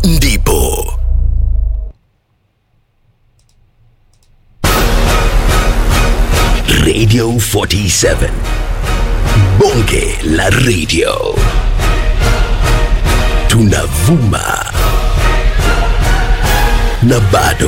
ndipo Radio 47 Bonge la Radio tunavuma na bado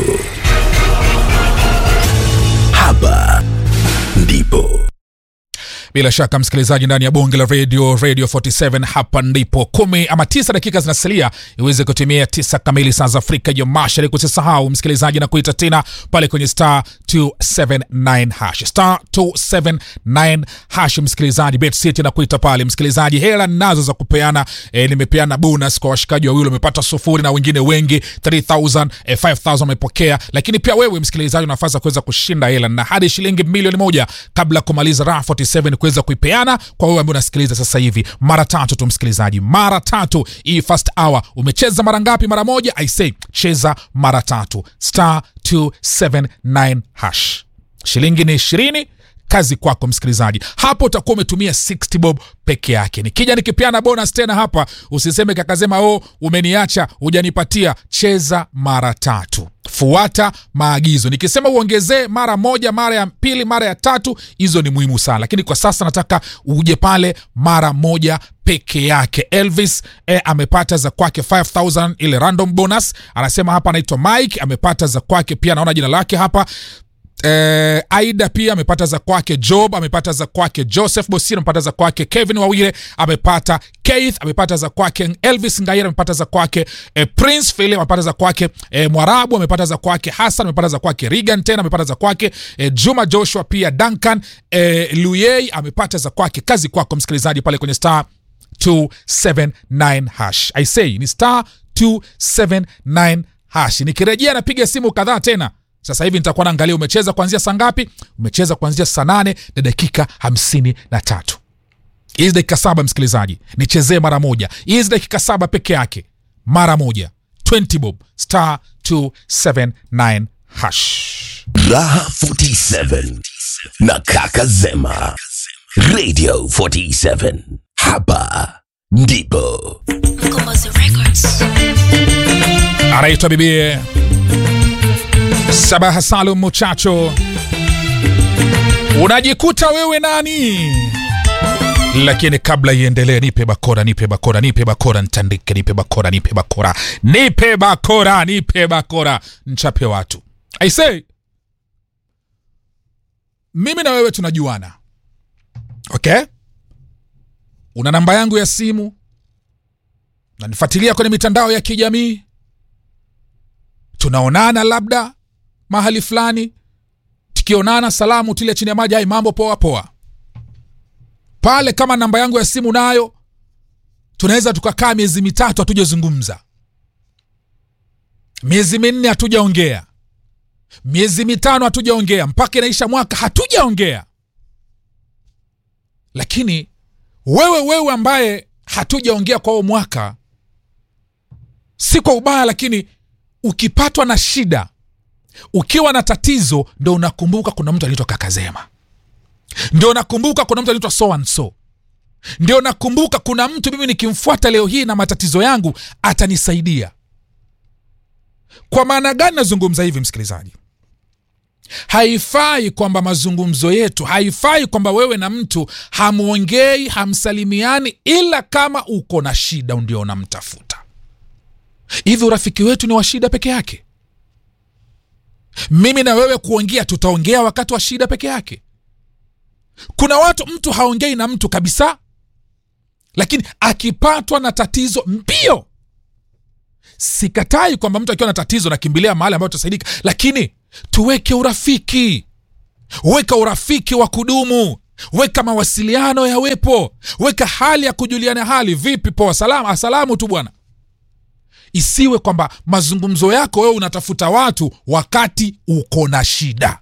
hapa ndipo bila shaka msikilizaji ndani ya bonge la radio radio 47 hapa ndipo kumi ama tisa dakika zinasalia iweze kutumia tisa kamili saa za afrika ya mashariki usisahau msikilizaji na kuita tena pale kwenye star 279 hash star 279 hash msikilizaji bet city na kuita pale msikilizaji hela nazo za kupeana e, nimepeana bonus kwa washikaji wawili wamepata sufuri na wengine wengi 3000 e, 5000 wamepokea lakini pia wewe msikilizaji una nafasi ya kuweza kushinda hela na hadi shilingi milioni moja kabla ya kumaliza raha 47 kuweza kuipeana kwa wewe ambaye unasikiliza sasa hivi mara tatu tu msikilizaji mara tatu hii first hour umecheza mara ngapi mara moja i say cheza mara tatu star 279 hash shilingi ni ishirini kazi kwako msikilizaji hapo utakuwa umetumia 60 bob peke yake nikija nikipeana bonus tena hapa usiseme kakasema o umeniacha hujanipatia cheza mara tatu fuata maagizo nikisema uongezee mara moja mara ya pili mara ya tatu hizo ni muhimu sana lakini kwa sasa nataka uje pale mara moja peke yake elvis eh, amepata za kwake 5000 ile random bonus anasema hapa anaitwa mike amepata za kwake pia naona jina lake hapa Eh, aida pia amepata za kwake job amepata za kwake joseph bosir amepata za kwake kevin wawire amepata keith amepata za kwake elvis ngaira amepata za kwake eh, prince philip amepata za kwake eh, mwarabu amepata za kwake hassan amepata za kwake regan tena amepata za kwake eh, juma joshua pia duncan eh, luyei amepata za kwake kazi kwako msikilizaji pale kwenye star 279 hash i say ni star 279 hash nikirejea napiga simu kadhaa tena sasa hivi nitakuwa naangalia umecheza kuanzia saa ngapi umecheza kuanzia saa nane na dakika hamsini na tatu hizi dakika saba msikilizaji nichezee mara moja hizi dakika saba peke yake mara moja 20 bob star 279 hash Raha 47 na Kaka Zema Radio 47 hapa ndipo Mkombozi Records. anaitwa bibie sabaha salum muchacho unajikuta wewe nani lakini kabla iendelee nipe bakora nipe bakora nipe bakora ntandike nipe bakora nipe bakora nipe bakora nipe bakora nchape watu i say mimi na wewe tunajuana okay una namba yangu ya simu nanifuatilia kwenye mitandao ya kijamii tunaonana labda mahali fulani tukionana salamu tile chini ya maji ai mambo poa poa pale kama namba yangu ya simu nayo tunaweza tukakaa miezi mitatu hatujazungumza miezi minne hatujaongea miezi mitano hatujaongea mpaka inaisha mwaka hatujaongea lakini wewe wewe ambaye hatujaongea kwa huo mwaka si kwa ubaya lakini ukipatwa na shida ukiwa na tatizo ndo unakumbuka kuna mtu anaitwa kakazema ndio nakumbuka kuna mtu anaitwa so and so ndio nakumbuka kuna mtu mimi nikimfuata leo hii na matatizo yangu atanisaidia kwa maana gani nazungumza hivi msikilizaji haifai kwamba mazungumzo yetu haifai kwamba wewe na mtu hamwongei hamsalimiani ila kama uko na shida ndio unamtafuta hivi urafiki wetu ni wa shida peke yake mimi na wewe kuongea tutaongea wakati wa shida peke yake kuna watu mtu haongei na mtu kabisa lakini akipatwa na tatizo mbio sikatai kwamba mtu akiwa na tatizo nakimbilia mahali ambayo tutasaidika lakini tuweke urafiki weka urafiki wa kudumu weka mawasiliano yawepo weka hali ya kujuliana hali vipi poa salamu asalamu tu bwana isiwe kwamba mazungumzo yako wewe unatafuta watu wakati uko na shida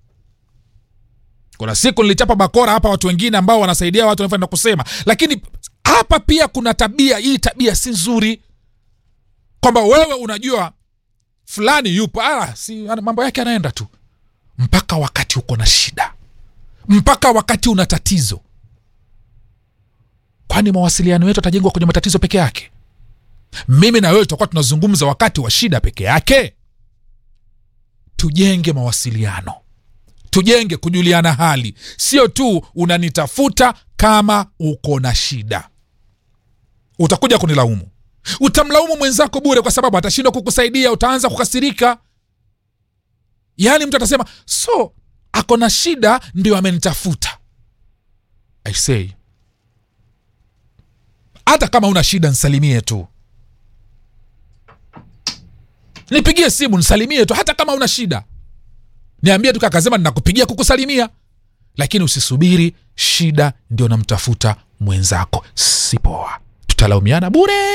kuna siku nilichapa bakora hapa watu wengine ambao wanasaidia watu wanaenda kusema lakini hapa pia kuna tabia hii tabia si nzuri kwamba wewe unajua fulani yupo ah, si, ana- mambo yake anaenda tu mpaka wakati uko na shida mpaka wakati una tatizo kwani mawasiliano yetu yatajengwa kwenye matatizo peke yake mimi na wewe tutakuwa tunazungumza wakati wa shida peke yake tujenge mawasiliano tujenge kujuliana hali sio tu unanitafuta kama uko na shida utakuja kunilaumu utamlaumu mwenzako bure kwa sababu atashindwa kukusaidia utaanza kukasirika yaani mtu atasema so ako na shida ndio amenitafuta i say hata kama una shida nsalimie tu nipigie simu nisalimie tu hata kama una shida niambie tu kakasema ninakupigia kukusalimia lakini usisubiri shida ndio namtafuta mwenzako sipoa tutalaumiana bure